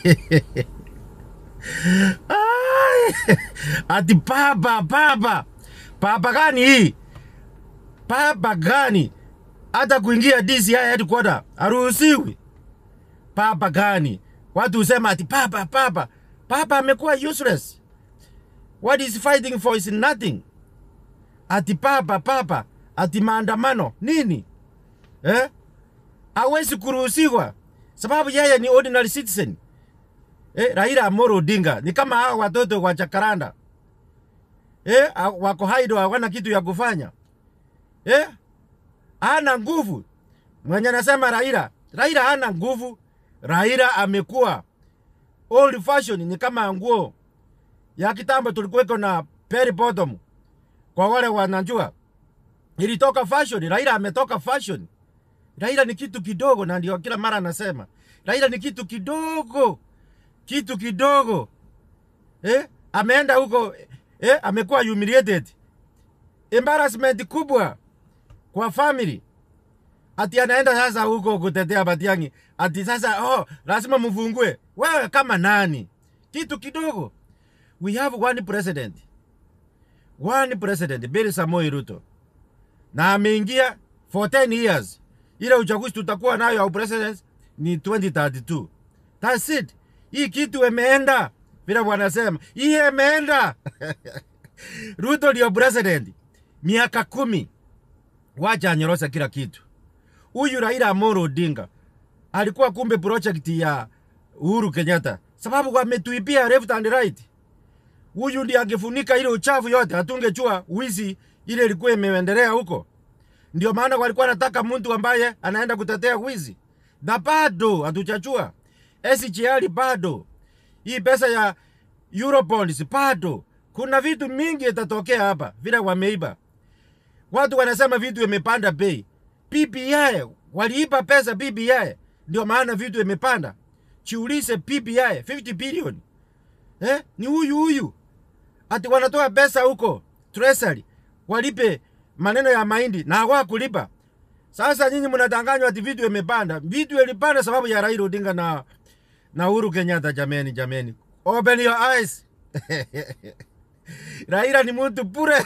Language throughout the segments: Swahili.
Ai, ati papa papa papa gani hii papa gani hata kuingia DCI headquarter haruhusiwi papa gani watu husema ati papa papa papa amekuwa useless what is fighting for is nothing ati papa papa ati maandamano nini eh? hawezi kuruhusiwa sababu yeye ni ordinary citizen eh, Raila Amolo Odinga ni kama hao watoto wa Jacaranda eh, ha- wako haido hawana kitu ya kufanya eh, hana nguvu. Mwenye anasema Raila, Raila hana nguvu. Raila amekuwa old fashion, ni kama nguo ya kitambo tulikuweko na peri bottom. Kwa wale wanajua ilitoka fashion, Raila ametoka fashion. Raila ni kitu kidogo, na ndio kila mara anasema Raila ni kitu kidogo, kitu kidogo eh? Ameenda huko eh? Amekuwa humiliated, embarrassment kubwa kwa family ati anaenda sasa huko kutetea Matiang'i, ati sasa oh, lazima mfungue. Wewe kama nani? Kitu kidogo. We have one president, one president, Bill Samoei Ruto, na ameingia for 10 years. Ile uchaguzi tutakuwa nayo ya president ni 2032. That's it. Hii kitu imeenda vile wanasema, hii imeenda. Ruto ndio president miaka kumi, wacha anyorosha kila kitu. Huyu Raila Amolo Odinga alikuwa kumbe project ya Uhuru Kenyatta, sababu wametuibia left and right. Huyu ndiye angefunika ile uchafu yote, hatungechua wizi ile ilikuwa imeendelea huko. Ndio maana walikuwa wanataka mtu ambaye anaenda kutetea wizi, na bado hatujachua. SGR bado, hii pesa ya Eurobonds bado. Kuna vitu mingi itatokea hapa vile wameiba. Watu wanasema vitu imepanda bei. PPI waliiba pesa PPI, ndio maana vitu imepanda. Chiulize PPI 50 billion eh? Ni huyu huyu ati wanatoa pesa huko treasury walipe maneno ya mahindi na hawakulipa. Sasa nyinyi mnadanganywa ati vitu imepanda. Vitu ilipanda sababu ya Raila Odinga na na Uhuru Kenyatta. Jameni, jameni, open your eyes. Raila ni mtu bure.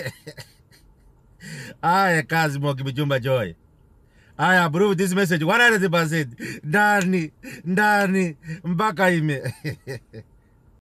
Aya, kazi Moki Mjumba Joy. I approve this message 100%. Ndani, ndani, mpaka ime.